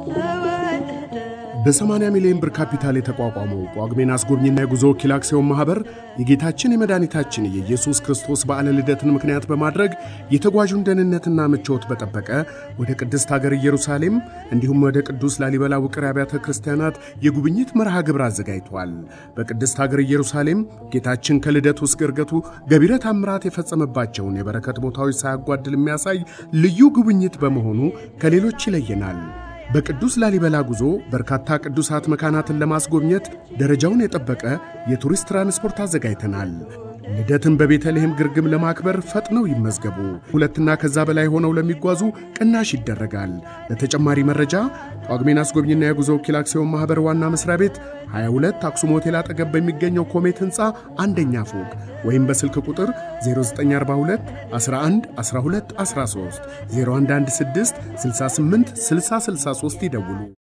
በ80 ሚሊዮን ብር ካፒታል የተቋቋመው ጳጉሜን አስጎብኝና የጉዞ ወኪል አክሲዮን ማኅበር የጌታችን የመድኃኒታችን የኢየሱስ ክርስቶስ በዓለ ልደትን ምክንያት በማድረግ የተጓዡን ደህንነትና ምቾት በጠበቀ ወደ ቅድስት ሀገር ኢየሩሳሌም እንዲሁም ወደ ቅዱስ ላሊበላ ውቅር አብያተ ክርስቲያናት የጉብኝት መርሃ ግብር አዘጋጅቷል። በቅድስት ሀገር ኢየሩሳሌም ጌታችን ከልደቱ እስከ ዕርገቱ ገቢረ ታምራት የፈጸመባቸውን የበረከት ቦታዎች ሳያጓድል የሚያሳይ ልዩ ጉብኝት በመሆኑ ከሌሎች ይለየናል። በቅዱስ ላሊበላ ጉዞ በርካታ ቅዱሳት መካናትን ለማስጎብኘት ደረጃውን የጠበቀ የቱሪስት ትራንስፖርት አዘጋጅተናል። ልደትን በቤተልሔም ግርግም ለማክበር ፈጥነው ይመዝገቡ። ሁለትና ከዛ በላይ ሆነው ለሚጓዙ ቅናሽ ይደረጋል። ለተጨማሪ መረጃ ጳጉሜን አስጎብኝና የጉዞ ወኪል አክሲዮን ማኅበር ዋና መሥሪያ ቤት 22 አክሱም ሆቴል አጠገብ በሚገኘው ኮሜት ሕንፃ አንደኛ ፎቅ ወይም በስልክ ቁጥር 0942 11 12 13 0116 68 60 63 ይደውሉ።